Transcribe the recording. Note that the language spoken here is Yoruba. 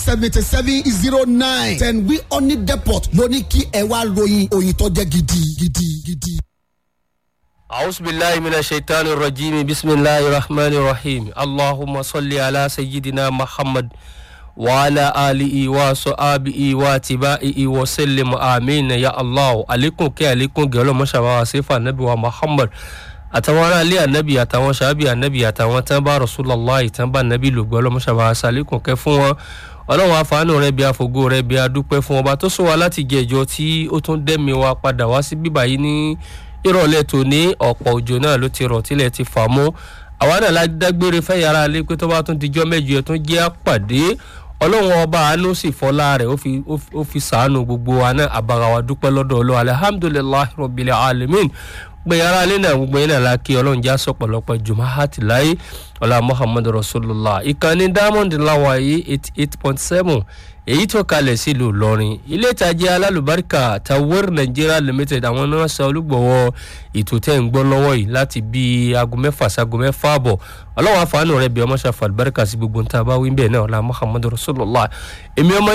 seventy seven zero nine ten wi oni depot ló ní kí ẹ wá ròyìn òyìn tó jẹ́ gidi gidi gidi. أعوذ بالله من الشيطان الرجيم بسم الله الرحمن الرحيم اللهم صل على سيدنا محمد وعلى آله وصحبه واتباعه وسلم آمين يا الله عليكم كي عليكم قالوا ما شاء الله صفة النبي ومحمد àtàwọn ará ilé ànábì àtàwọn sàábì ànábì àtàwọn tán bá rasulallah tán bá ànábì lògbọ́ ọlọ́mọṣàbà sàlékùn kẹ́ fún wọn ọlọ́run àfààní rẹ bí àfògo rẹ bí adúpẹ́ fún ọba tó sọ wa láti jẹ ìjọ tí ó tún dẹ́mi wa padà wá sí bíbá yìí ní ìrọ̀lẹ́ tòní ọ̀pọ̀ òjò náà ló ti rọ̀ tílẹ̀ ti fà mọ́ àwa náà la dágbére fẹ́ yàrá ilé pé tó bá tún dijọ́ mẹ́jọ ẹ̀ tún jẹ́ àpàdé ọlọ́run ọba àánú sì fọlá rẹ̀ ó fi sàánú gbogbo wa náà àbára wa dúpẹ́ lọ́dọ̀ ọlọ́run alihamudulilayi rabbil alamin pé yàrá ilé náà gbogbo yín náà la kí ọlọ́run já sọ pọ̀lọpọ̀ jùmọ̀hátì láyé ọlá muhammadu rasulillah ìkànnì diamond láwa yìí eighty eight point seven èyí tó kalẹ̀ sílùú ìlọrin ilé ìtajà alálùbáríkà tawir nigeria limited àwọn náà sọ olúgbọ̀wọ́ ètò tẹ́ ń gbọ́ lọ́wọ́ yìí láti bí aago mẹ́fà sago mẹ́fà àbọ̀ ọlọ́wọ́ àfààní rẹ̀ bí ọmọ ṣàfà àlùbáríkà sí gbogbo nta bá wí bẹ́ẹ̀ náà ọlá muhammadu rasulillah èmi ọmọ